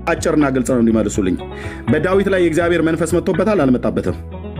አጭርና ግልጽ ነው እንዲመልሱልኝ። በዳዊት ላይ የእግዚአብሔር መንፈስ መጥቶበታል አልመጣበትም?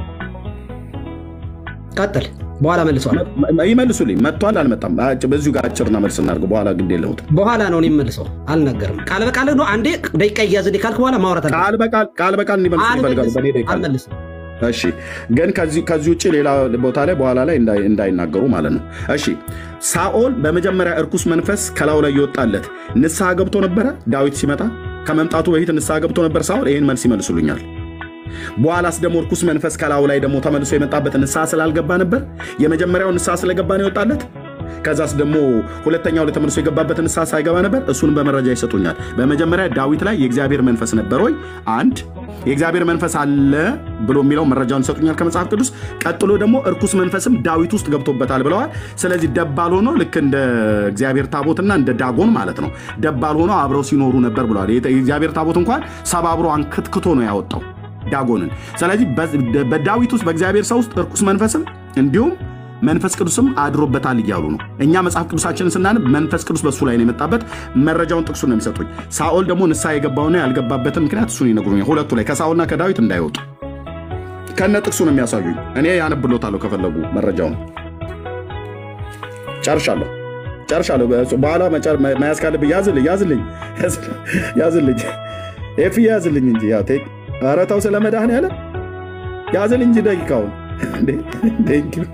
ቀጥል፣ በኋላ መልሰዋል። ይመልሱልኝ። መጥቷል አልመጣም? በዚሁ ጋር አጭርና መልስ እናድርግ። በኋላ ግድ የለውም። በኋላ ነው መልሰው። አልነገርም። ቃል በቃል ነው። አንዴ ደቂቃ እያዝልኝ ካልክ በኋላ ማውራት አለ። ቃል በቃል ቃል በቃል እንዲመልሱ ይፈልጋሉ። በእኔ ደቂቃ አልመልስም። እሺ ግን ከዚህ ከዚህ ውጭ ሌላ ቦታ ላይ በኋላ ላይ እንዳይ- እንዳይናገሩ ማለት ነው። እሺ ሳኦል በመጀመሪያ እርኩስ መንፈስ ከላዩ ላይ የወጣለት ንስሐ ገብቶ ነበረ? ዳዊት ሲመጣ ከመምጣቱ በፊት ንስሐ ገብቶ ነበር ሳኦል? ይህን መልስ ይመልሱልኛል። በኋላስ ደግሞ እርኩስ መንፈስ ከላዩ ላይ ደግሞ ተመልሶ የመጣበት ንስሐ ስላልገባ ነበር? የመጀመሪያው ንስሐ ስለገባ ነው የወጣለት? ከዛስ ደግሞ ሁለተኛው ላይ ተመልሶ የገባበት ንስሐ ሳይገባ ነበር? እሱን በመረጃ ይሰጡኛል። በመጀመሪያ ዳዊት ላይ የእግዚአብሔር መንፈስ ነበር ወይ? አንድ የእግዚአብሔር መንፈስ አለ ብሎ የሚለው መረጃውን ይሰጡኛል ከመጽሐፍ ቅዱስ። ቀጥሎ ደግሞ እርኩስ መንፈስም ዳዊት ውስጥ ገብቶበታል ብለዋል። ስለዚህ ደባል ሆኖ ልክ እንደ እግዚአብሔር ታቦትና እንደ ዳጎን ማለት ነው ደባል ሆኖ አብረው ሲኖሩ ነበር ብለዋል። የእግዚአብሔር ታቦት እንኳን ሰባብሮ አንክትክቶ ነው ያወጣው ዳጎንን። ስለዚህ በ- በዳዊት ውስጥ በእግዚአብሔር ሰው ውስጥ እርኩስ መንፈስም እንዲሁም መንፈስ ቅዱስም አድሮበታል እያሉ ነው። እኛ መጽሐፍ ቅዱሳችንን ስናነብ መንፈስ ቅዱስ በሱ ላይ ነው የመጣበት። መረጃውን ጥቅሱን ነው የሚሰጡኝ። ሳኦል ደግሞ ንስሐ የገባውና ያልገባበትን ምክንያት እሱን ይነግሩኛል። ሁለቱ ላይ ከሳኦልና ከዳዊት እንዳይወጡ ከነ ጥቅሱ ነው የሚያሳዩኝ። እኔ ያነብሎታለሁ ከፈለጉ መረጃውን። ጨርሻለሁ ጨርሻለሁ። በኋላ መጨር- መያዝ ካለብህ ያዝልኝ ያዝልኝ ያዝልኝ ኤፍ ያዝልኝ እንጂ ያው ቴክ ኧረ ተው ስለ መድኃኒዓለም ያዝልኝ እንጂ ደቂቃውን እንዴ! ቴንክ ዩ።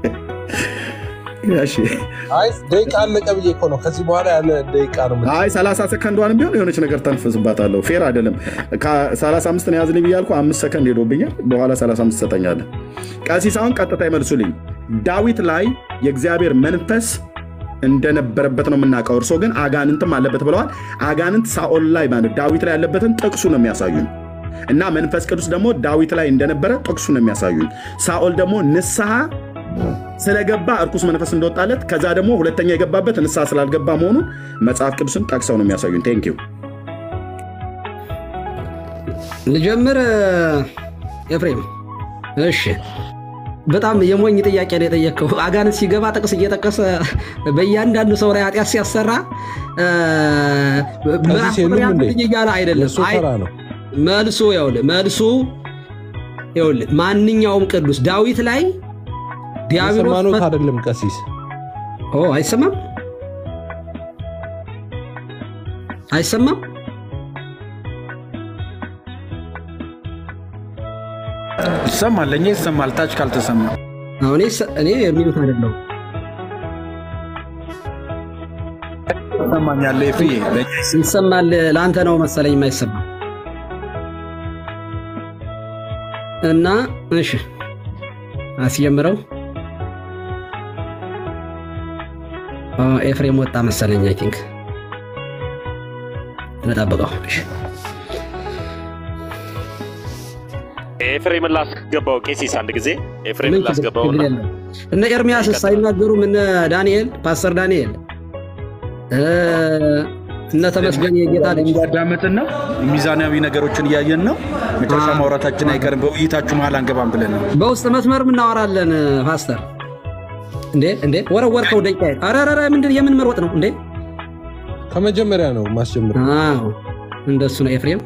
እሺ አይ ደቂቃ አለቀ ብዬ እኮ ነው። ከዚህ በኋላ ያለ ደቂቃ ነው። አይ 30 ሰከንዷንም ቢሆን የሆነች ነገር ተንፍስባታለሁ። ፌር አይደለም። ከ35 ነው ያዝልኝ ብያልኩ አምስት ሰከንድ ሄዶብኛል። በኋላ 35 ትሰጠኛለህ። ቀሲስ አሁን ቀጥታ ይመልሱልኝ። ዳዊት ላይ የእግዚአብሔር መንፈስ እንደነበረበት ነው የምናውቀው። እርሶ ግን አጋንንትም አለበት ብለዋል። አጋንንት ሳኦል ላይ ማለት ዳዊት ላይ ያለበትን ጥቅሱ ነው የሚያሳዩን እና መንፈስ ቅዱስ ደግሞ ዳዊት ላይ እንደነበረ ጥቅሱ ነው የሚያሳዩን። ሳኦል ደግሞ ንስሐ ስለገባ እርኩስ መንፈስ እንደወጣለት ከዛ ደግሞ ሁለተኛ የገባበት ንስሐ ስላልገባ መሆኑን መጽሐፍ ቅዱስን ጠቅሰው ነው የሚያሳዩን። ቴንክ ዩ። ልጀምር ኤፍሬም። እሺ በጣም የሞኝ ጥያቄ ነው የጠየቅከው። አጋንንት ሲገባ ጥቅስ እየጠቀሰ በእያንዳንዱ ሰው ላይ ኃጢአት ሲያሰራ እ፣ ምዕራፍ የሉም ቁጥር እንዴ? ያልኩኝ እያለ አይደለም። የእሱ አይ፣ ተራ ነው። መልሱ ይኸውልህ፣ መልሱ ይኸውልህ፣ ማንኛውም ቅዱስ ዳዊት ላይ ዲያብሎስ የሰማኑት መ- አይደለም ቀሲስ ኦ አይሰማም አይሰማም ይሰማል፣ ለእኛ ይሰማል። ታች ካልተሰማ አሁን እኔ የሚሉት አይደለም ይሰማኛል። ፍዬ ለእኛ ይሰማል። ለአንተ ነው መሰለኝ የማይሰማ እና እሺ አስጀምረው። ኦ፣ ኤፍሬም ወጣ መሰለኝ። አይ ቲንክ እንጠብቀው። እሺ ኤፍሬምን ላስገባው ቄሲስ አንድ ጊዜ ኤፍሬምን ምን ችግር ላስገባውና ችግር የለም። እነ ኤርሚያስ ሳይናገሩም እነ ዳንኤል ፓስተር ዳንኤል እ፣ እነ ተመስገን የጌታ ልጅ እያዳመጥን ነው። ሚዛናዊ ነገሮችን እያየን ነው። መጨረሻ አዎ። ማውራታችን አይቀርም። በውይይታችሁ መሀል አንገባም ብለን ነው። በውስጥ መስመርም እናወራለን። ፓስተር እንዴ እንዴ ወረወርከው ደቂቃ ኧረ ኧረ ኧረ ምንድን የምን መሮጥ ነው እንዴ? ከመጀመሪያ ነው ማስጀምር። አዎ እንደሱ ነው ኤፍሬም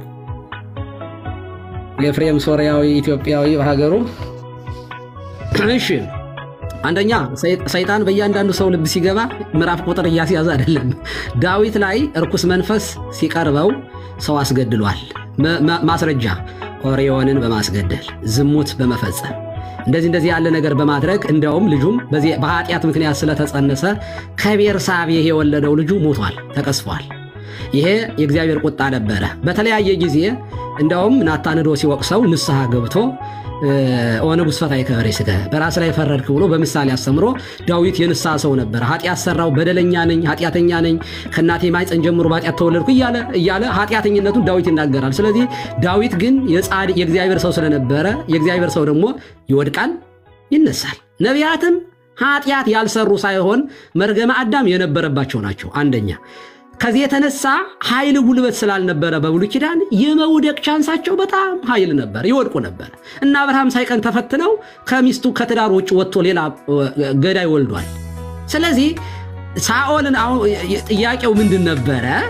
ኤፍሬም ሶሪያዊ ኢትዮጵያዊ በሀገሩ እሺ አንደኛ ሰይ- ሰይጣን በእያንዳንዱ ሰው ልብ ሲገባ ምዕራፍ ቁጥር እያስያዘ አይደለም ዳዊት ላይ እርኩስ መንፈስ ሲቀርበው ሰው አስገድሏል መ- መ- ማስረጃ ኦርዮንን በማስገደል ዝሙት በመፈጸም እንደዚህ እንደዚህ ያለ ነገር በማድረግ እንደውም ልጁም በዚህ በኃጢአት ምክንያት ስለተጸነሰ ከቤርሳቤህ የወለደው ልጁ ሞቷል ተቀስፏል ይሄ የእግዚአብሔር ቁጣ ነበረ። በተለያየ ጊዜ እንደውም ናታን ሄዶ ሲወቅሰው ንስሐ ገብቶ ኦ ንጉሥ ፈታይ ከበሬ ስጋ በራስ ላይ ፈረድክ ብሎ በምሳሌ አስተምሮ ዳዊት የንስሐ ሰው ነበረ። ኃጢአት ሰራው፣ በደለኛ ነኝ፣ ኃጢአተኛ ነኝ፣ ከእናቴ ማኅፀን ጀምሮ በኃጢአት ተወለድኩ እያለ እያለ ኃጢአተኝነቱን ዳዊት ይናገራል። ስለዚህ ዳዊት ግን የጻድቅ የእግዚአብሔር ሰው ስለነበረ የእግዚአብሔር ሰው ደግሞ ይወድቃል፣ ይነሳል። ነቢያትም ኃጢአት ያልሰሩ ሳይሆን መርገመ አዳም የነበረባቸው ናቸው። አንደኛ ከዚህ የተነሳ ኃይል ጉልበት ስላልነበረ በብሉይ ኪዳን የመውደቅ ቻንሳቸው በጣም ኃይል ነበር፣ ይወድቁ ነበር እና አብርሃም ሳይቀን ተፈትነው ከሚስቱ ከትዳር ውጭ ወጥቶ ሌላ ገዳይ ወልዷል። ስለዚህ ሳኦልን አሁን ጥያቄው ምንድን ነበረ?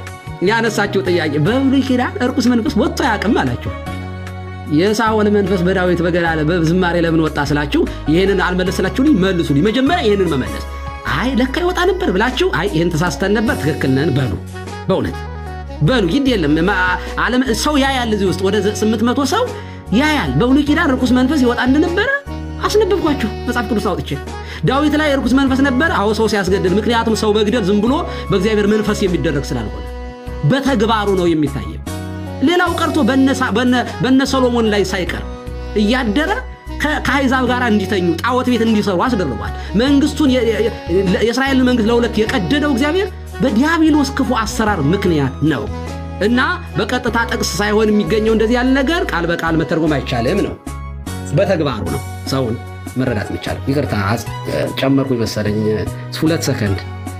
ያነሳችው ጥያቄ በብሉይ ኪዳን እርኩስ መንፈስ ወጥቶ አያውቅም አላቸው። የሳኦል መንፈስ በዳዊት በገና በዝማሬ ለምን ወጣ ስላችሁ ይህንን አልመለስላችሁልኝ፣ መልሱልኝ። መጀመሪያ ይህንን መመለስ አይ ለካ ይወጣ ነበር ብላችሁ አይ ይህን ተሳስተን ነበር ትክክል ነን በሉ። በእውነት በሉ ግድ የለም ዓለም ሰው ያያል። እዚህ ውስጥ ወደ ስምንት መቶ ሰው ያያል። በብሉይ ኪዳን ርኩስ መንፈስ ይወጣ እንደነበረ አስነበብኳችሁ መጽሐፍ ቅዱስ አውጥቼ። ዳዊት ላይ ርኩስ መንፈስ ነበረ። አዎ ሰው ሲያስገድል፣ ምክንያቱም ሰው መግደል ዝም ብሎ በእግዚአብሔር መንፈስ የሚደረግ ስላልሆነ በተግባሩ ነው የሚታየው። ሌላው ቀርቶ በነ ሰሎሞን ላይ ሳይቀር እያደረ ከአሕዛብ ጋር እንዲተኙ ጣዖት ቤት እንዲሰሩ አስደርጓል። መንግስቱን የእስራኤልን መንግስት ለሁለት የቀደደው እግዚአብሔር በዲያብሎስ ክፉ አሰራር ምክንያት ነው እና በቀጥታ ጥቅስ ሳይሆን የሚገኘው እንደዚህ ያለ ነገር ቃል በቃል መተርጎም አይቻልም ነው። በተግባሩ ነው ሰውን መረዳት የሚቻለው። ይቅርታ ጨመርኩ መሰለኝ ሁለት ሰከንድ።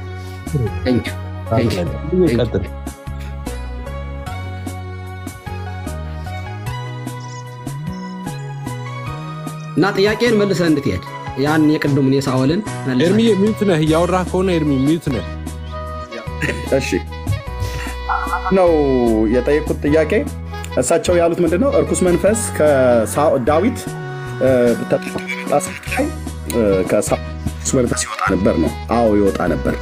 እና ጥያቄን መልሰህ እንድትሄድ ያን የቅድሙን የሳኦልን ኤርሚ ሚዩት ነህ፣ እያወራህ ከሆነ ኤርሚ ሚዩት ነህ። እሺ ነው የጠየቁት ጥያቄ። እሳቸው ያሉት ምንድን ነው? እርኩስ መንፈስ ዳዊት ላይ ከእርኩስ መንፈስ ይወጣ ነበር ነው። አዎ ይወጣ ነበር።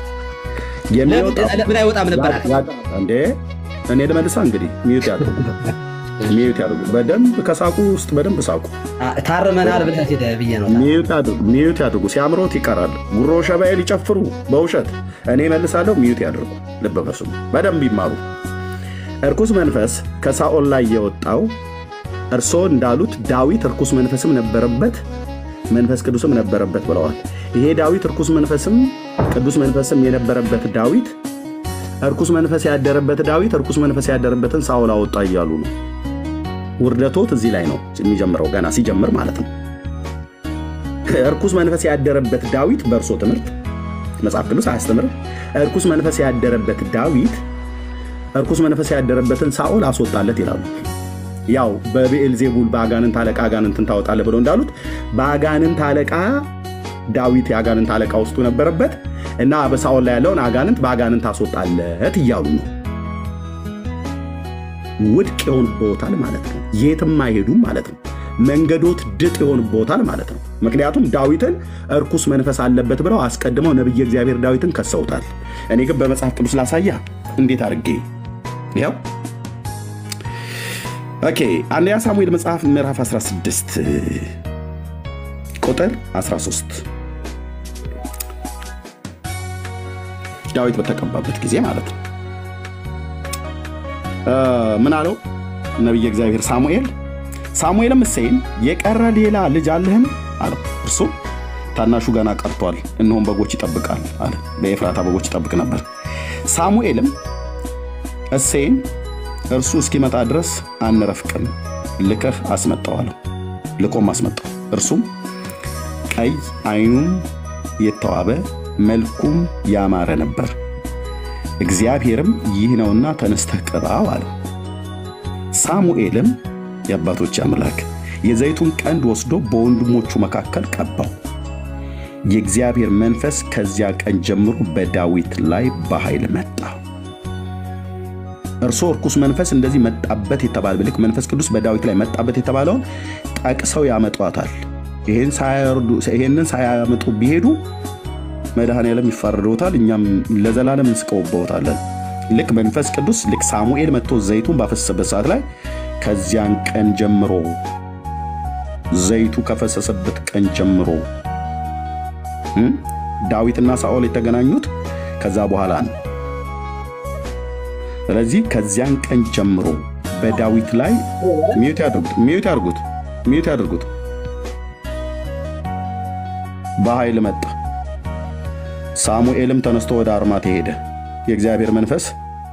ምን አይወጣም ነበር እንዴ? እኔ ልመልሳ እንግዲህ ሚዩት ያድርጉ ሚዩት ያድርጉ። በደንብ ከሳቁ ውስጥ በደንብ ሳቁ። ታርመናል ብለህ ሄደህ ብዬ ነው። ሚዩት ያድርጉ። ሲያምሮት ይቀራል። ጉሮ ሸባዬ ሊጨፍሩ በውሸት እኔ መልሳለሁ። ሚዩት ያድርጉ። ልብ በሉ፣ በደንብ ይማሩ። እርኩስ መንፈስ ከሳኦል ላይ የወጣው እርስዎ እንዳሉት ዳዊት እርኩስ መንፈስም ነበረበት መንፈስ ቅዱስም ነበረበት ብለዋል። ይሄ ዳዊት እርኩስ መንፈስም ቅዱስ መንፈስም የነበረበት ዳዊት እርኩስ መንፈስ ያደረበት ዳዊት እርኩስ መንፈስ ያደረበትን ሳኦል አወጣ እያሉ ነው። ውርደቶት እዚህ ላይ ነው የሚጀምረው፣ ገና ሲጀምር ማለት ነው። እርኩስ መንፈስ ያደረበት ዳዊት በእርሶ ትምህርት መጽሐፍ ቅዱስ አያስተምርም። እርኩስ መንፈስ ያደረበት ዳዊት እርኩስ መንፈስ ያደረበትን ሳኦል አስወጣለት ይላሉ። ያው በብኤልዜቡል በአጋንንት አለቃ አጋንንትን ታወጣለህ ብለው እንዳሉት በአጋንንት አለቃ ዳዊት የአጋንንት አለቃ ውስጡ ነበረበት እና በሳኦል ላይ ያለውን አጋንንት በአጋንንት አስወጣለት እያሉ ነው። ውድቅ ይሆንብዎታል ማለት ነው። የትም አይሄዱም ማለት ነው። መንገዶት ድጥ ይሆንብዎታል ማለት ነው። ምክንያቱም ዳዊትን እርኩስ መንፈስ አለበት ብለው አስቀድመው ነቢየ እግዚአብሔር ዳዊትን ከሰውታል። እኔ ግን በመጽሐፍ ቅዱስ ላሳያ እንዴት አድርጌ ያው ኦኬ አንደኛ ሳሙኤል መጽሐፍ ምዕራፍ 16 ቁጥር 13 ዳዊት በተቀባበት ጊዜ ማለት ነው። ምን አለው ነቢየ እግዚአብሔር ሳሙኤል? ሳሙኤልም እሴይን የቀረ ሌላ ልጅ አለህን አለው። እርሱም ታናሹ ገና ቀርቷል፣ እነሆም በጎች ይጠብቃል አለ። በኤፍራታ በጎች ይጠብቅ ነበር። ሳሙኤልም እሴይን እርሱ እስኪመጣ ድረስ አንረፍቅም፣ ልከህ አስመጣው አለው። ልኮም አስመጣው። እርሱም ቀይ፣ ዓይኑም የተዋበ መልኩም ያማረ ነበር። እግዚአብሔርም ይህ ነውና ተነስተህ ቅባው አለው። ሳሙኤልም የአባቶች አምላክ የዘይቱን ቀንድ ወስዶ በወንድሞቹ መካከል ቀባው። የእግዚአብሔር መንፈስ ከዚያ ቀን ጀምሮ በዳዊት ላይ በኃይል መጣ። እርሶ እርኩስ መንፈስ እንደዚህ መጣበት የተባለ ብልክ መንፈስ ቅዱስ በዳዊት ላይ መጣበት የተባለውን ጠቅሰው ያመጧታል። ይሄንን ሳያመጡ ቢሄዱ መድኃኔዓለም ይፋረደውታል፣ እኛም ለዘላለም እንስቀውበታለን። ልክ መንፈስ ቅዱስ ልክ ሳሙኤል መጥቶ ዘይቱን ባፈሰሰበት ሰዓት ላይ ከዚያን ቀን ጀምሮ ዘይቱ ከፈሰሰበት ቀን ጀምሮ ዳዊትና ሳኦል የተገናኙት ከዛ በኋላ ነው። ስለዚህ ከዚያን ቀን ጀምሮ በዳዊት ላይ ሚዩት ያድርጉት፣ ሚዩት ያድርጉት፣ ሚዩት ያድርጉት። በኃይል መጣ። ሳሙኤልም ተነስቶ ወደ አርማቴ ሄደ። የእግዚአብሔር መንፈስ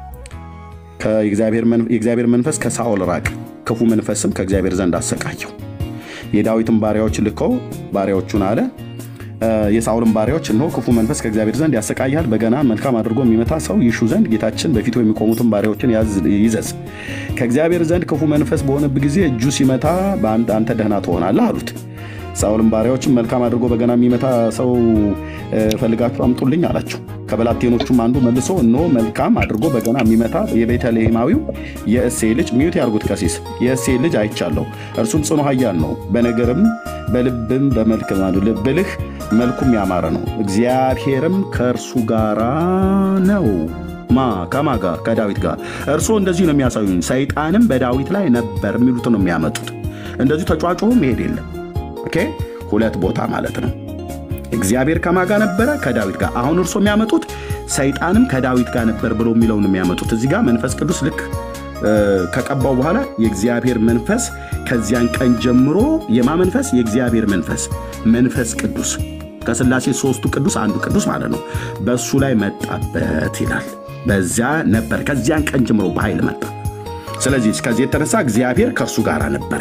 የእግዚአብሔር መንፈስ ከሳኦል ራቅ፣ ክፉ መንፈስም ከእግዚአብሔር ዘንድ አሰቃየው። የዳዊትን ባሪያዎች ልከው ባሪያዎቹን አለ የሳኦልን ባሪያዎች እነሆ ክፉ መንፈስ ከእግዚአብሔር ዘንድ ያሰቃያል፣ በገና መልካም አድርጎ የሚመታ ሰው ይሹ ዘንድ ጌታችን በፊቱ የሚቆሙትን ባሪያዎችን ይዘዝ። ከእግዚአብሔር ዘንድ ክፉ መንፈስ በሆነብ ጊዜ እጁ ሲመታ አንተ ደህና ትሆናለህ አሉት። ሳኦልም ባሪያዎችም መልካም አድርጎ በገና የሚመታ ሰው እ፣ ፈልጋችሁ አምጡልኝ አላቸው። ከበላቴኖቹም አንዱ መልሶ እነሆ መልካም አድርጎ በገና የሚመታ የቤተልሔማዊው የእሴይ ልጅ ሚዩት ያርጉት ቀሲስ የእሴይ ልጅ አይቻለሁ። እርሱም ጽኑ ኃያል ነው፣ በነገርም በልብም በመልክ ብልህ መልኩም ያማረ ነው። እግዚአብሔርም ከእርሱ ጋራ ነው። ማ ከማ ጋር ከዳዊት ጋር እርሶ እንደዚህ ነው የሚያሳዩኝ። ሰይጣንም በዳዊት ላይ ነበር የሚሉትን ነው የሚያመጡት። እንደዚሁ ተጫዋጭሁ መሄድ የለም። ኦኬ ሁለት ቦታ ማለት ነው። እግዚአብሔር ከማ ጋር ነበረ ከዳዊት ጋር። አሁን እርሶ የሚያመጡት ሰይጣንም ከዳዊት ጋር ነበር ብሎ የሚለውን የሚያመጡት እዚህ ጋር መንፈስ ቅዱስ ልክ እ፣ ከቀባው በኋላ የእግዚአብሔር መንፈስ ከዚያን ቀን ጀምሮ የማ መንፈስ የእግዚአብሔር መንፈስ መንፈስ ቅዱስ ከስላሴ ሶስቱ ቅዱስ አንዱ ቅዱስ ማለት ነው በእሱ ላይ መጣበት ይላል። በዚያ ነበር ከዚያን ቀን ጀምሮ በኃይል መጣ። ስለዚህ ከዚህ የተነሳ እግዚአብሔር ከእርሱ ጋር ነበረ።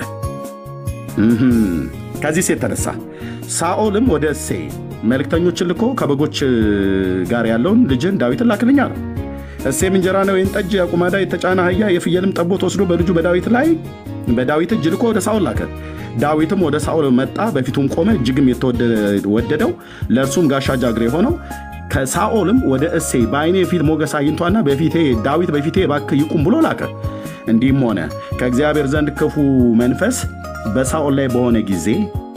እህም። ከዚህ የተነሳ ሳኦልም ወደ እሴይ መልእክተኞችን ልኮ ከበጎች ጋር ያለውን ልጅን ዳዊትን ላክልኝ አለው። እሴይም እንጀራና ወይን ጠጅ፣ አቁማዳ፣ የተጫነ አህያ፣ የፍየልም ጠቦት ወስዶ በልጁ በዳዊት ላይ በዳዊት እጅ ልኮ ወደ ሳኦል ላከ። ዳዊትም ወደ ሳኦል መጣ፣ በፊቱም ቆመ። እጅግም የተወደደው ለእርሱም ጋሻ ጃግሬ ሆነው ከሳኦልም ወደ እሴይ በዓይኔ ፊት ሞገስ አግኝቷና በፊቴ ዳዊት በፊቴ እባክህ ይቁም ብሎ ላከ። እንዲህም ሆነ ከእግዚአብሔር ዘንድ ክፉ መንፈስ በሳኦል ላይ በሆነ ጊዜ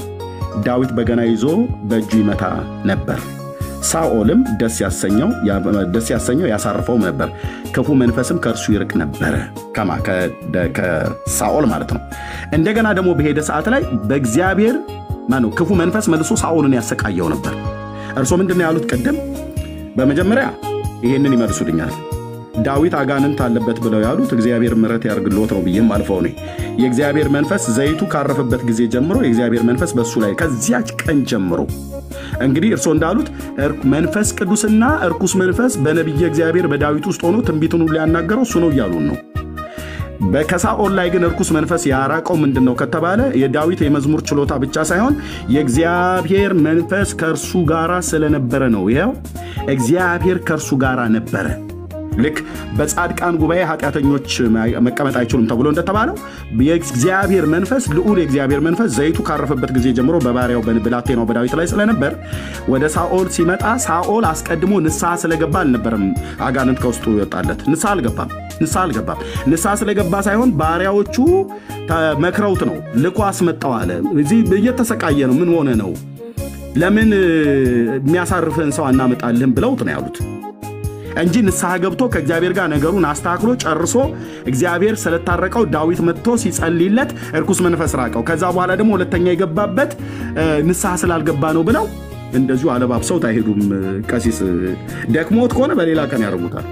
ዳዊት በገና ይዞ በእጁ ይመታ ነበር። ሳኦልም ደስ ያሰኘው ደስ ያሰኘው ያሳርፈውም ነበር። ክፉ መንፈስም ከእርሱ ይርቅ ነበረ። ከማ ከ- ከሳኦል ማለት ነው። እንደገና ደግሞ በሄደ ሰዓት ላይ በእግዚአብሔር ማነው ክፉ መንፈስ መልሶ ሳኦልን ያሰቃየው ነበር። እርሶ ምንድን ነው ያሉት ቅድም? በመጀመሪያ ይሄንን ይመልሱልኛል። ዳዊት አጋንንት አለበት ብለው ያሉት እግዚአብሔር ምሕረት ያርግልዎት ነው ብዬም አልፈው ነ የእግዚአብሔር መንፈስ ዘይቱ ካረፈበት ጊዜ ጀምሮ የእግዚአብሔር መንፈስ በእሱ ላይ ከዚያች ቀን ጀምሮ እንግዲህ እርሶ እንዳሉት እርኩ- መንፈስ ቅዱስና እርኩስ መንፈስ በነቢየ እግዚአብሔር በዳዊት ውስጥ ሆኖ ትንቢትን ሁሉ ያናገረው እሱ ነው እያሉን ነው። በ- ከሳኦል ላይ ግን እርኩስ መንፈስ ያራቀው ምንድን ነው ከተባለ የዳዊት የመዝሙር ችሎታ ብቻ ሳይሆን የእግዚአብሔር መንፈስ ከእርሱ ጋራ ስለነበረ ነው። ይኸው እግዚአብሔር ከእርሱ ጋራ ነበረ። ልክ በጻድቃን ጉባኤ ኃጢአተኞች መቀመጥ አይችሉም ተብሎ እንደተባለው የእግዚአብሔር መንፈስ ልዑል የእግዚአብሔር መንፈስ ዘይቱ ካረፈበት ጊዜ ጀምሮ በባሪያው በብላቴናው በዳዊት ላይ ስለነበር ወደ ሳኦል ሲመጣ ሳኦል አስቀድሞ ንስሐ ስለገባ አልነበረም አጋንንት ከውስጡ ይወጣለት። ንስሐ አልገባም። ንስሐ አልገባም። ንስሐ ስለገባ ሳይሆን ባሪያዎቹ መክረውት ነው። ልኮ አስመጣው አለ። እዚህ እየተሰቃየ ነው። ምን ሆነ ነው? ለምን የሚያሳርፍህን ሰው አናመጣልህም ብለውት ነው ያሉት እንጂ ንስሐ ገብቶ ከእግዚአብሔር ጋር ነገሩን አስተካክሎ ጨርሶ እግዚአብሔር ስለታረቀው ዳዊት መጥቶ ሲጸልይለት እርኩስ መንፈስ ራቀው። ከዛ በኋላ ደግሞ ሁለተኛ የገባበት እ፣ ንስሐ ስላልገባ ነው ብለው እንደዚሁ አለባብሰውት አይሄዱም። ቀሲስ ደክሞት ከሆነ በሌላ ቀን ያደርጉታል።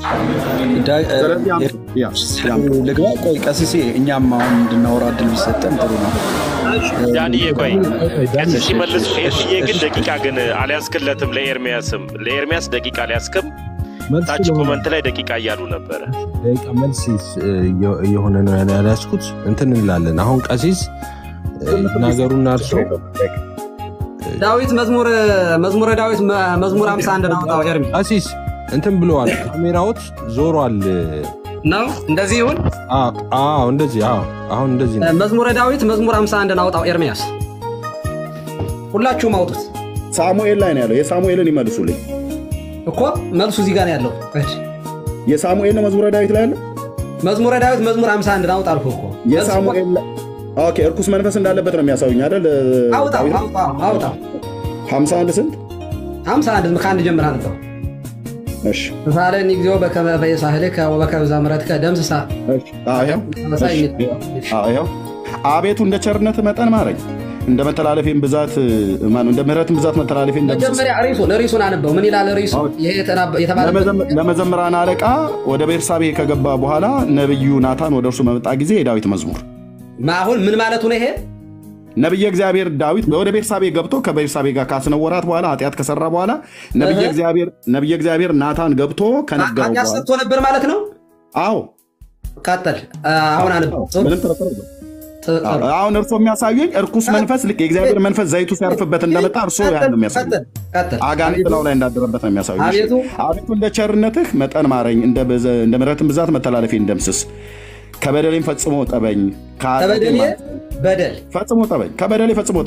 ስለዚህ ያም- ያ- ያም- ልግባ። ቆይ ቀሲሴ፣ እኛም አሁን እንድናወራ እድል ቢሰጠን ጥሩ ነው። ዳንዬ ቆይ ቀሲስ ሲመልሱ ኤርምዬ ግን ደቂቃ ግን አልያዝክለትም። ለኤርሚያስም ለኤርሚያስ ደቂቃ አልያዝክም። መልስ ታች ለሆነ ኮመንት ላይ ደቂቃ እያሉ ነበረ። ደቂቃ መልስ እ, እየ- እየሆነ ነው ያለ- ያልያዝኩት እንትን እንላለን። አሁን ቀሲስ እ, ነገሩን አርሶ ዳዊት መዝሙር መዝሙረ ዳዊት መ- መዝሙር 51 ነው አውጣው ኤርሚ ቀሲስ እንትን ብለዋል። ካሜራዎች ዞሯል። ነው እንደዚህ ይሁን። አ- አዎ እንደዚህ አዎ፣ አሁን እንደዚህ ነው። መዝሙረ ዳዊት መዝሙር 51 አውጣው ኤርሚያስ፣ ሁላችሁም አውጡት ሳሙኤል ላይ ነው ያለው። የሳሙኤልን ይመልሱልኝ። እኮ መልሱ እዚህ ጋር ነው ያለው። እሺ፣ የሳሙኤል ነው መዝሙረ ዳዊት ላይ ያለው። መዝሙረ ዳዊት መዝሙር 51 አውጣ አልኩህ እኮ የሳሙኤል ላይ- ኦኬ፣ እርኩስ መንፈስ እንዳለበት ነው የሚያሳዩኝ አይደል? አውጣው ዳዊት አውጣው አውጣው 51 ስንት? 51 ከአንድ ጀምር አንተው እሺ፣ ሳለን እግዚኦ በከመ በየሳህልከ ወበከመ ዘምሕረትከ ደምስሳ እሺ። አዎ፣ ይኸው። መሳይ እሺ፣ አዎ፣ ይኸው። አቤቱ እንደ ቸርነት መጠን ማረኝ፣ እንደ መተላለፌን ብዛት ማነው እንደ ምሕረትን ብዛት መተላለፌን ደምስስ። መጀመሪያ ሪሱን ሪሱን አነበው ምን ይላል ሪሱ ይሄ የተናበ- የተባለበት ለመዘም- ለመዘምራን አለቃ ወደ ቤርሳቤ ከገባ በኋላ ነቢዩ ናታን ወደ እርሱ በመጣ ጊዜ የዳዊት መዝሙር ማ- አሁን ምን ማለቱ ነው ይሄ ነቢየ እግዚአብሔር ዳዊት ወደ ቤርሳቤ ገብቶ ከቤርሳቤ ጋር ካስነወራት በኋላ ኃጢአት ከሰራ በኋላ ነቢየ እህ። እግዚአብሔር ነቢየ እግዚአብሔር ናታን ገብቶ ከነገረው ኃጢአት በኋላ ሰርቶ ነበር ማለት ነው አዎ ቀጠል አሁን አነበው ምንም ጥርጥር የለውም። አሁን እርሶ የሚያሳዩኝ እርኩስ መንፈስ ልክ የእግዚአብሔር መንፈስ ዘይቱ ሲያርፍበት እንደመጣ እርሶ ያን ነው የሚያሳዩኝ። ቀጥል አጋንንት ላዩ ላይ እንዳደረበት ነው የሚያሳዩኝ። እሺ። አቤቱ አቤቱ እንደ ቸርነትህ መጠን ማረኝ፣ እንደ በዘ- እንደ ምሕረትን ብዛት መተላለፌን ደምስስ፣ ከበደሌም ፈጽሞ ጠበኝ፣ ከኃጢአቴም ከበደሌ በደል ፈጽሞ ጠበኝ፣ ከበደሌ ፈጽሞ ጠበኝ።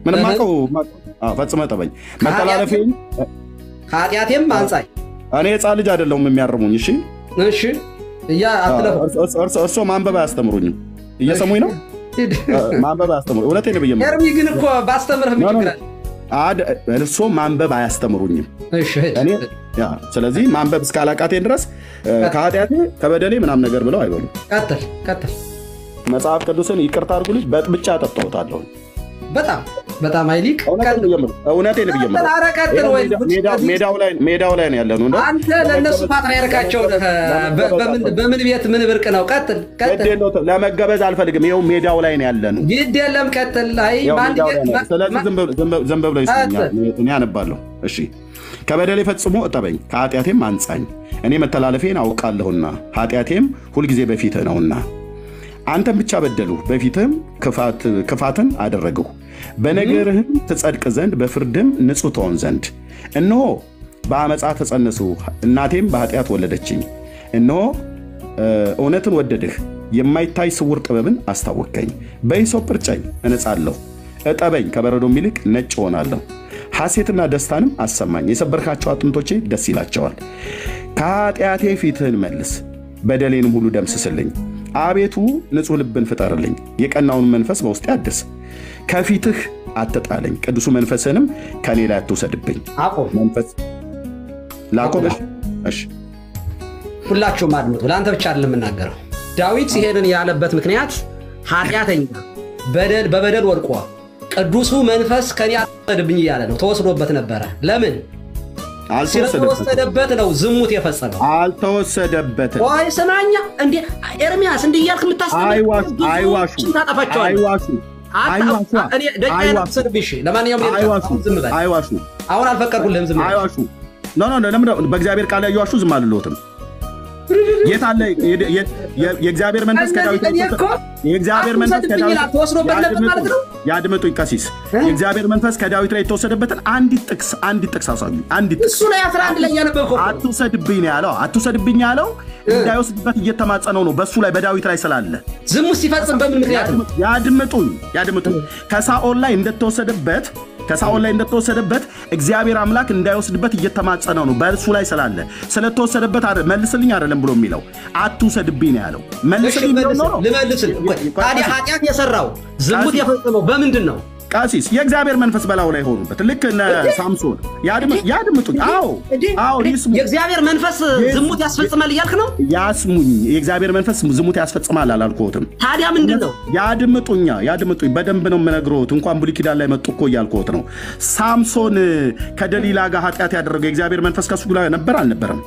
ምንም እህ። አውቀው ፈጽመ ጠበኝ መተላለፌን ኃጢአቴም አንጻኝ። እኔ ህፃን ልጅ አይደለሁም የሚያርሙኝ። እሺ እሺ እያ አትለፉ። እርስ- እርስ- እርሶ ማንበብ አያስተምሩኝም። እየሰሙኝ ነው? ማንበብ አያስተምሩ። እውነቴን ነው ብዬ የምልህ። ኤርሚ ግን እኮ ባስተምርህ ምን ኖ፣ ኖ፣ ችግር ኖ። አለ? አድ- እርሶ ማንበብ አያስተምሩኝም። እሺ ሂድ። እኔ ያ ስለዚህ ማንበብ እስካላቃቴን ድረስ እ፣ ከኃጢአቴ ከበደሌ ምናምን ነገር ብለው አይበሉ። ቀጥል ቀጥል። መጽሐፍ ቅዱስን ይቅርታ አድርጉልኝ በጥብጫ ጠጣሁታለሁ። በጣም በጣም ኃይሊቅ እውነቴን ነው ብዬ የምልህ። እውነቴን ነው ብዬ የምልህ። ኧረ ቀጥል ወይ ሜዳ- ሜዳ- ሜዳው ላይ ሜዳው ላይ ነው ያለነው። እንደው አንተ ለእነሱ ፓትርያርካቸው ነህ። በ- በምን- በምን ቤት ምን ብርቅ ነው? ቀጥል ግድ ቀጥል። የለውም፣ ለመገበዝ አልፈልግም። ይኸው ሜዳው ላይ ነው ያለነው። ግድ የለም ቀጥል። አይ ያው በአንድ ሜዳው ላይ ቤት ነው። ማ- ስለዚህ ማ- ዝም ብለው- ዝም ብለው- ዝም ብለው ይስሙኛል። አት- እኔ አነባለሁ። እሺ ከበደሌ ፈጽሞ እጠበኝ፣ ከኃጢአቴም አንጻኝ። እኔ መተላለፌን አውቃለሁና ኃጢአቴም ሁልጊዜ በፊትህ ነውና። አንተም ብቻ በደሉ፣ በፊትህም ክፋት- ክፋትን አደረግሁ። በነገርህም ትጸድቅ ዘንድ በፍርድም ንጹሕ ትሆን ዘንድ። እነሆ በአመፃ ተጸነስሁ፣ እናቴም በኃጢአት ወለደችኝ። እነሆ እ፣ እውነትን ወደድህ፣ የማይታይ ስውር ጥበብን አስታወቅከኝ። በሂሶጵ እርጨኝ፣ እነጻለሁ። እጠበኝ፣ ከበረዶም ይልቅ ነጭ እሆናለሁ። ሐሴትና ደስታንም አሰማኝ፣ የሰበርካቸው አጥንቶቼ ደስ ይላቸዋል። ከኃጢአቴ ፊትህን መልስ፣ በደሌንም ሁሉ ደምስስልኝ። አቤቱ ንጹሕ ልብን ፍጠርልኝ፣ የቀናውን መንፈስ በውስጤ አድስ። ከፊትህ አትጣለኝ፣ ቅዱሱ መንፈስህንም ከእኔ ላይ አትውሰድብኝ። አቁም። መንፈስ ላቆም። እሺ፣ እሺ ሁላችሁም አድምጡ። ለአንተ ብቻ አይደለም የምናገረው። ዳዊት ይሄንን ያለበት ምክንያት ኃጢአተኛ በደል በበደል ወድቆ ቅዱሱ መንፈስ ከኔ አትወሰድብኝ እያለ ነው። ተወስዶበት ነበረ። ለምን? አልተወሰደበትም። ስለተወሰደበት ነው ዝሙት የፈጸመው። አልተወሰደበትም። ቆይ ስማኛ፣ እንዴ ኤርሚያስ እንዲህ እያልክ የምታስተምር አይዋሹ አይዋሹ ብዙዎችን ታጠፋቸዋለህ። አይዋሹ አይዋሹ አታ- እኔ ደቂቃ አይዋሹ ያለብሰድብሽ። ለማንኛውም እኔ አይዋሹ ዝም በል። አይዋሹ አሁን አልፈቀድኩልህም። ዝም በል። አይዋሹ ኖ ኖ ለምን በእግዚአብሔር ቃል ላይ እየዋሹ ዝም አልልዎትም። የት አለ የ- የ- የ- የእግዚአብሔር መንፈስ ከዳዊት እኔ እኮ የእግዚአብሔር መንፈስ አትውሰድብኝ ከዳዊት ይላል። ተወስዶበት ነበር ማለት ነው? ያድምጡኝ ቀሲስ የእግዚአብሔር መንፈስ ከዳዊት ላይ የተወሰደበትን አንዲት ጥቅስ አንዲት ጥቅስ አሳዩ አንዲት ጥቅስ እሱ ላይ 11 ላይ እያነበብከው እኮ ነው። አትውሰድብኝ ነው ያለው አትውሰድብኝ ያለው እንዳይወስድበት እየተማጸነው ነው በሱ ላይ በዳዊት ላይ ስላለ ዝሙት ሲፈጽም በምን ምክንያት ነው? ያድምጡኝ ያድምጡኝ ከሳኦል ላይ እንደተወሰደበት ከሳኦል ላይ እንደተወሰደበት እግዚአብሔር አምላክ እንዳይወስድበት እየተማጸነው ነው በእሱ ላይ ስላለ ስለተወሰደበት አይደል- መልስልኝ አይደለም ብሎ የሚለው አትውሰድብኝ ነው ያለው እሺ መልስልኝ ቢሆን ኖሮ ልመልስል። ታዲያ ኃጢአት የሰራው ዝሙት ቀሲስ- የፈጸመው በምንድን ነው? ቀሲስ የእግዚአብሔር መንፈስ በላዩ ላይ ሆኑበት ልክ እነ ሳምሶን ያድም- ያድምጡኝ አዎ እንዴ? አዎ እንዴ? ይስሙ የእግዚአብሔር መንፈስ ዝሙት ያስፈጽማል እያልክ ነው? ያስሙኝ የእግዚአብሔር መንፈስ ዝሙት ያስፈጽማል አላልኩትም ታዲያ ምንድን ነው? ያድምጡኛ ያድምጡኝ በደንብ ነው የምነግሮት እንኳን ብሉይ ኪዳን ላይ መጡ እኮ እያልኩት ነው ሳምሶን ከደሊላ ጋር ኃጢአት ያደረገው የእግዚአብሔር መንፈስ ከሱ ጋር ነበር አልነበረም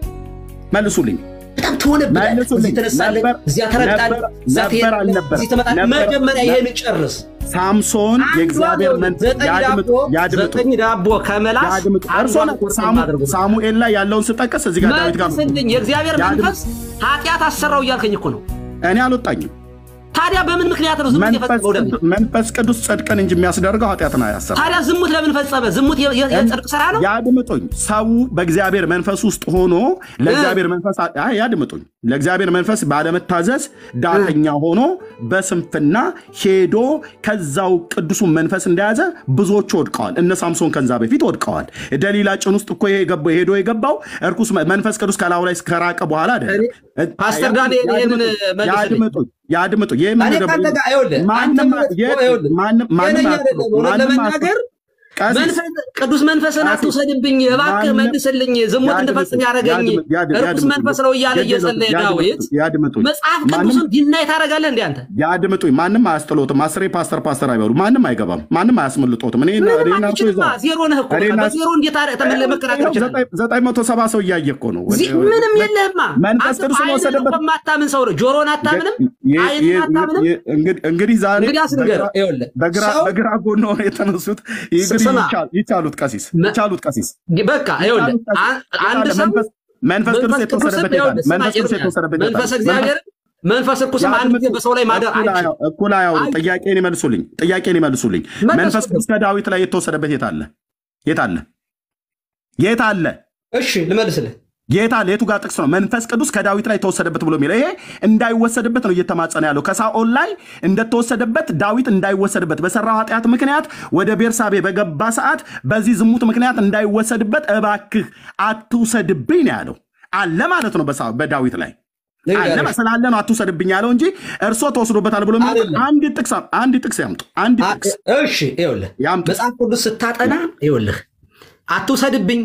መልሱልኝ በጣም ትሆንብላለህ። መልሱልኝ። እዚህ ትነሳለህ፣ ነበር- እዚያ ተረግጣለህ፣ ነበር- እዚያ ነበር ትሄዳለህ፣ አልነበረም? እዚህ ትመጣለህ። ነበር- መጀመሪያ ይሄን ጨርስ። ሳምሶን የእግዚአብሔር መንፈስ ዘጠኝ ያድምጡ ዳቦ ያድምጡ ዘጠኝ ዳቦ ከመላስ ያድምጡ እርሶ አንዷን ነው ቁርጥ ሳሙ- ማድረግ ነው። ሳሙኤል ላይ ያለውን ስጠቀስ እዚህ ጋር ዳዊት ጋር መልስልኝ። የእግዚአብሔር ያድምጡ። መንፈስ ኃጢአት አሰራው እያልከኝ እኮ ነው። እኔ አልወጣኝም ታዲያ በምን ምክንያት ነው ዝሙት መንፈስ የፈጸመው? ደግሞ ቅዱስ- መንፈስ ቅዱስ ጽድቅን እንጂ የሚያስደርገው ኃጢአትን አያሰራም ታዲያ ዝሙት ለምን ፈጸመ? ዝሙት የ- የ- የጽድቅ ስራ ነው። ያድምጡኝ ሰው በእግዚአብሔር መንፈስ ውስጥ ሆኖ ለእግዚአብሔር መንፈስ አይ፣ ያድምጡኝ ለእግዚአብሔር መንፈስ ባለመታዘዝ ዳተኛ ሆኖ በስንፍና ሄዶ ከዛው ቅዱሱን መንፈስ እንደያዘ ብዙዎቹ ወድቀዋል እነ ሳምሶን ከዛ በፊት ወድቀዋል ደሊላ ጭን ውስጥ እኮ የገባው- ሄዶ የገባው እርኩስ መ- መንፈስ ቅዱስ ከላዩ ላይ ከራቀ በኋላ አይደለም ፓስተር ዳንኤል ይህንን መልስልኝ። ያድምጡኝ ያድምጡኝ ይህ እኔ ከአንተ ጋር ይኸውልህ፣ አንተ ማንም ማለት እኮ የት- ይኸውልህ፣ ማንም ማንም ጤነኛ አያስጥሉ፣ አይደለም። እውነት ማንም ለመናገር አያስጥሉ። ቀሲስ መንፈስ- ቅዱስ መንፈስን ቀሲስ፣ አትውሰድብኝ እባክህ ማንም- መልስልኝ፣ ዝሙት ያድምጡ፣ እንድፈጽም ያደረገኝ ያድምጡ፣ ያድምጡ፣ እርኩስ ያድምጡ። መንፈስ ነው እያለ ያድምጡ፣ እየጸለየ ያድምጡ፣ ዳዊት ያድምጡ። መጽሐፍ ማንም- ቅዱስን ዲናይ ታደርጋለህ እንዴ አንተ? ያድምጡኝ ማንም አያስጥሎትም። አስሬ ፓስተር ፓስተር አይበሉ ማንም አይገባም። ማንም አያስመልጦትም። እኔ ምንም እኔ እና እርሱ አትችልማ፣ ይዘዋል። ዜሮ ነህ እኮ። እኔ እና- በዜሮ እንዴት አረ- ተመለ- መከራከር ይችላል? ዘጠኝ- ዘጠኝ መቶ ሰባ ሰው እያየ እኮ ነው። ዚህ ምንም የለህማ። መንፈስ አንተ ቅዱስን በዓይንህ ወሰደበት። እኮ የማታምን ሰው ነው። ጆሮን አታምንም፣ የ- ዓይንን የ- አታምንም። የ- እንግዲህ- እንግዲህ ዛሬ እንግዲህ አስንገር በግራ- ይኸውልህ፣ በግራ ሰው- በግራ ጎን ሆነው የተነሱት እንግዲህ ስማ። ይቻ- ይቻሉት ቀሲስ መ- ይቻሉት ቀሲስ በቃ ይኸውልህ ይቻሉት ቀሲስ። አን- አንድ ይቻላል። ሰው መንፈስ- መንፈስ ቅዱስ የተወሰደበት ይኸውልህ፣ ይላል። ስማ መንፈስ ቅዱስ ኤርምያስ፣ የተወሰደበት ይላል። መንፈስ እግዚአብሔር መንፈስ ርኩስም አንድ ጊዜ በሰው ላይ ማደር እኩል አይችልም። አያው- እኩል አያውሩ። አይችልም። ጥያቄን ይመልሱልኝ። ጥያቄን ይመልሱልኝ። መልሱ። መንፈስ ቅዱስ ከዳዊት ላይ የተወሰደበት የት አለ? የት አለ? የት አለ? እሺ ልመልስልህ። ጌታ ሌቱ ጋር ጥቅስ ነው መንፈስ ቅዱስ ከዳዊት ላይ ተወሰደበት ብሎ የሚለው ይሄ እንዳይወሰድበት ነው እየተማጸነ ያለው ከሳኦል ላይ እንደተወሰደበት ዳዊት እንዳይወሰድበት በሰራው ኃጢአት ምክንያት ወደ ቤርሳቤ በገባ ሰዓት በዚህ ዝሙት ምክንያት እንዳይወሰድበት እባክህ አትውሰድብኝ ነው ያለው አለ ማለት ነው በሳ- በዳዊት ላይ አለ ስላለ ነው አትውሰድብኝ ያለው እንጂ እርሶ ተወስዶበታል ብሎ የሚለው አይደለም። አንድ ጥቅስ አንድ ጥቅስ ያምጡ አንድ አ- ጥቅስ እሺ ይኸውልህ ያምጡ መጽሐፍ ቅዱስ ስታጠና ይኸውልህ አትውሰድብኝ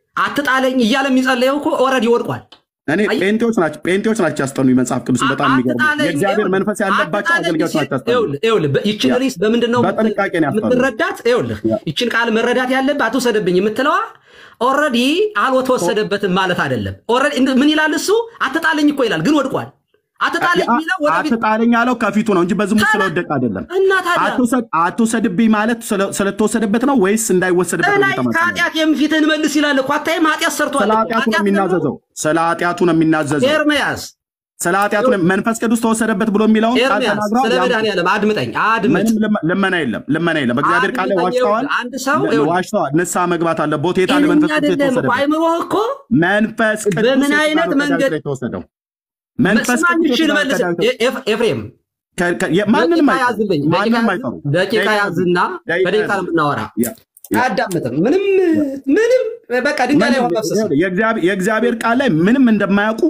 አትጣለኝ እያለ የሚጸለየው እኮ ኦልሬዲ ወድቋል። እኔ አይ- ጴንጤዎች ናቸው ጴንጤዎች ናቸው ያስጠኑኝ መጽሐፍ ቅዱስን በጣም የሚገርም አትጣለኝ፣ የእግዚአብሔር ይኸውልህ፣ መንፈስ ያለባቸው አትጣለኝ አገልጋዮች ሲል- ናቸው ያስጠኑኝ ይኸውልህ፣ ይኸውልህ፣ በ- ይችን ሪስ በምንድን ነው በጥንቃቄ ነው ያስጠኑኝ። የምትረዳት? ይኸውልህ ያ። ይችን ቃል መረዳት ያለብህ አትውሰድብኝ የምትለዋ ኦልሬዲ አልተወሰደበትም ማለት አይደለም። ኦልሬዲ እንደ- ምን ይላል እሱ? አትጣለኝ እኮ ይላል፣ ግን ወድቋል። አትጣለኝ የሚለው ወደፊት አትጣለኝ ያለው ከፊቱ ነው እንጂ በዝሙት ስለወደቀ አይደለም እና ታዲያ አትውሰድ- አትውሰድብኝ ማለት ስለ- ስለተወሰደበት ነው ወይስ እንዳይወሰድበት ነው በላይ እየተማጸነ ያለው? ከኃጢአት የምፊትህን መልስ ይላል እኮ አታይም? ኃጢአት ሰርቷል ስለ እኮ። ኃጢአቱ ነው ኃጢአት ደግሞ የሚናዘዘው ስለ ኃጢአቱ ነው የሚናዘዘው ኤርምያስ ስለ ኃጢአቱ ነው- መንፈስ ቅዱስ ተወሰደበት ብሎ የሚለውን ቃል ኤርምያስ ተናግረዋል ስለ ያምጡ። መድኃኒዓለም አድምጠኝ አድምጥ ምንም ልመ- ልመና የለም ልመና የለም በእግዚአብሔር ቃል ላይ አድምጠኝ፣ ዋሽተዋል ይኸውልህ፣ አንድ ሰው ለ- ይኸውልህ፣ ዋሽተዋል ንስሐ መግባት አለበት የት አለ ጤነኛ መንፈስ ቅዱስ አይደለም እኮ የተወሰደበት አይምሮህ እኮ መንፈስ ቅዱስ በምን የት አይነት ነው ከዳዊት መንገድ- ላይ የተወሰደው መንፈስ ስማኝ፣ ቅዱስ እሺ የት ነው ልመልስ። ከዳዊት ላይ- ኤፍ- ኤፍሬም ከ- ከ- የ- ማንንም ደቂቃ አይጠሩ ያዝልኝ፣ ማንንም ደቂቃ አይጠሩ ያዝ- ደቂቃ ያዝና ደቂቃ በደቂቃ ያዝ። ነው የምናወራ። ያ- ያ። አያዳምጥም። ምንም ምንም በቃ ድንጋይ ላይ ውሃ ማፍሰስ ነው። የእግዚአብሔር የእግዚአብሔር ቃል ላይ ምንም እንደማያውቁ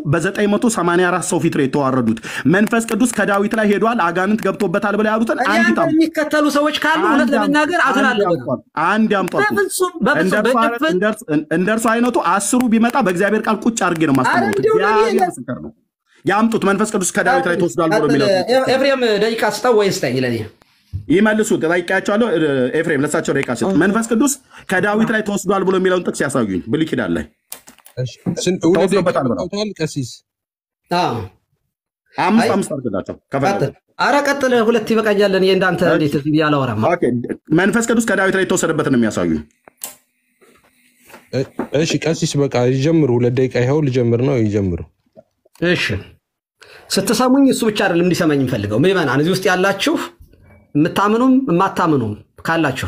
በ984 ሰው ፊት ነው የተዋረዱት። መንፈስ ቅዱስ ከዳዊት ላይ ሄዷል፣ አጋንንት ገብቶበታል ብለው ያሉትን አንድ እኛን ታም- የሚከተሉ ሰዎች ካሉ እውነት አንድ ለመናገር አንድ አዝናለሁ። ያምጧል፣ አንድ ያምጧል። በፍጹም እንደ በፍጹም እርሱ አይነት- በጭፍን እንደ እርሱ- እንደ እርሱ አይነቱ አስሩ ቢመጣ በእግዚአብሔር ቃል ቁጭ አድርጌ ነው አረ ማስተምሩት። እንዲሁ ለኔ እግዚአብሔር የለም። ምስክር ነው። ያምጡት። መንፈስ ቅዱስ ከዳዊት ላይ ተወስዷል ብሎ ቀጥል። የሚለው ኤፍሬም ደቂቃ ስጠው ወይ ስጠኝ ለኔ ይመልሱ። ጠይቄያቸዋለሁ። ኤፍሬም ለሳቸው ደቂቃ ስጥ። መንፈስ ቅዱስ ከዳዊት ላይ ተወስዷል ብሎ የሚለውን ጥቅስ ያሳዩኝ። ብሉይ ኪዳን ላይ እሺ፣ ስንት- ሁለት ደቂቃ ተወስዶበታል ብለው። በቃውታል ቀሲስ አዎ፣ አምስት አይ- አምስት አድርግላቸው ከፈለጉ። ቀጥል። አረ ቀጥል። ሁለት ይበቃኛል። እኔ እንዳንተ እንዴት ብዬ አላወራም። ኦኬ፣ መንፈስ ቅዱስ ከዳዊት ላይ የተወሰደበትን ነው የሚያሳዩኝ። እ- እሺ ቀሲስ በቃ ይጀምሩ። ሁለት ደቂቃ ይኸው ልጀምር ነው ይጀምሩ። እሺ ስትሰሙኝ እሱ ብቻ አይደለም እንዲሰማኝ የምፈልገው ምዕመናን፣ እዚህ ውስጥ ያላችሁ የምታምኑም የማታምኑም ካላችሁ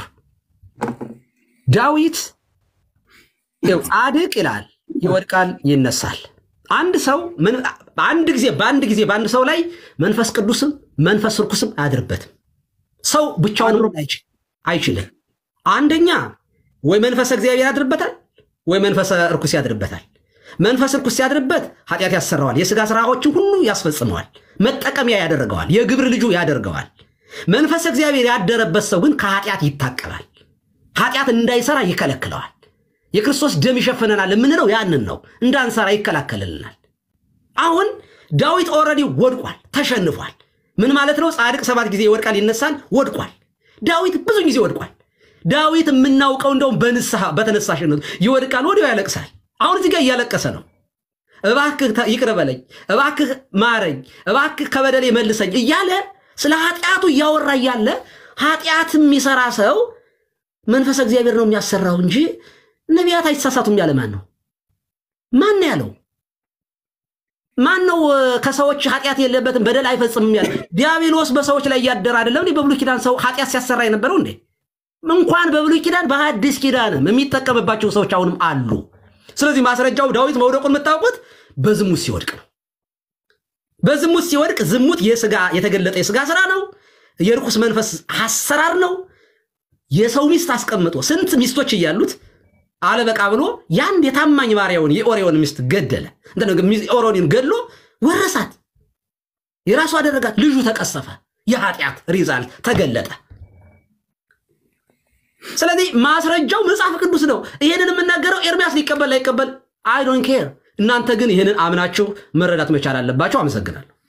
ዳዊት ይኸው ጻድቅ ይላል ይወድቃል፣ ይነሳል። አንድ ሰው ምን- በአንድ ጊዜ በአንድ ጊዜ በአንድ ሰው ላይ መንፈስ ቅዱስም መንፈስ ርኩስም አያድርበትም። ሰው ብቻውን መሆን አይችል- አይችልም። አንደኛ ወይ መንፈሰ እግዚአብሔር ያድርበታል ወይ መንፈሰ ርኩስ ያድርበታል። መንፈስ ርኩስ ሲያድርበት ኃጢአት ያሰራዋል፣ የሥጋ ስራዎችን ሁሉ ያስፈጽመዋል፣ መጠቀሚያ ያደርገዋል፣ የግብር ልጁ ያደርገዋል። መንፈስ እግዚአብሔር ያደረበት ሰው ግን ከኃጢአት ይታቀባል፣ ኃጢአት እንዳይሰራ ይከለክለዋል። የክርስቶስ ደም ይሸፍነናል የምንለው ያንን ነው። እንዳንሰራ ይከላከልልናል። አሁን ዳዊት ኦልሬዲ ወድቋል፣ ተሸንፏል። ምን ማለት ነው? ጻድቅ ሰባት ጊዜ ይወድቃል ይነሳል። ወድቋል። ዳዊት ብዙ ጊዜ ወድቋል። ዳዊት የምናውቀው እንደውም በንስሐ በተነሳሽነቱ ይወድቃል፣ ወዲያው ያለቅሳል። አሁን እዚህ ጋር እያለቀሰ ነው። እባክህ ተ- ይቅር በለኝ፣ እባክህ ማረኝ፣ እባክህ ከበደሌ መልሰኝ እያለ ስለ ኃጢአቱ እያወራ እያለ ኃጢአት የሚሰራ ሰው መንፈስ እግዚአብሔር ነው የሚያሰራው እንጂ ነቢያት አይሳሳቱም ያለ ማን ነው? ማን ነው ያለው? ማን ነው እ፣ ከሰዎች ኃጢአት የለበትም በደል አይፈጽምም ያለ? ዲያብሎስ በሰዎች ላይ እያደረ አይደለም እንዴ? በብሉይ ኪዳን ሰው ኃጢአት ሲያሰራ የነበረው እንዴ? እንኳን በብሉይ ኪዳን በሐዲስ ኪዳንም የሚጠቀምባቸው ሰዎች አሁንም አሉ። ስለዚህ ማስረጃው ዳዊት መውደቁን የምታውቁት በዝሙት ሲወድቅ ነው። በዝሙት ሲወድቅ ዝሙት የስጋ የተገለጠ የስጋ ስራ ነው። የርኩስ መንፈስ አሰራር ነው። የሰው ሚስት አስቀምጦ ስንት ሚስቶች እያሉት አለበቃ ብሎ የአንድ የታማኝ ባሪያውን የኦሪዮን ሚስት ገደለ። እንትን ነው፣ ሚስ- ኦሪዮንን ገድሎ ወረሳት፣ የራሱ አደረጋት። ልጁ ተቀሰፈ። የኃጢአት ሪዛልት ተገለጠ። ስለዚህ ማስረጃው መጽሐፍ ቅዱስ ነው። ይህንን የምናገረው ኤርሚያስ ሊቀበል ላይቀበል አይ ዶንት ኬር። እናንተ ግን ይህንን አምናችሁ መረዳት መቻል አለባቸው። አመሰግናለሁ።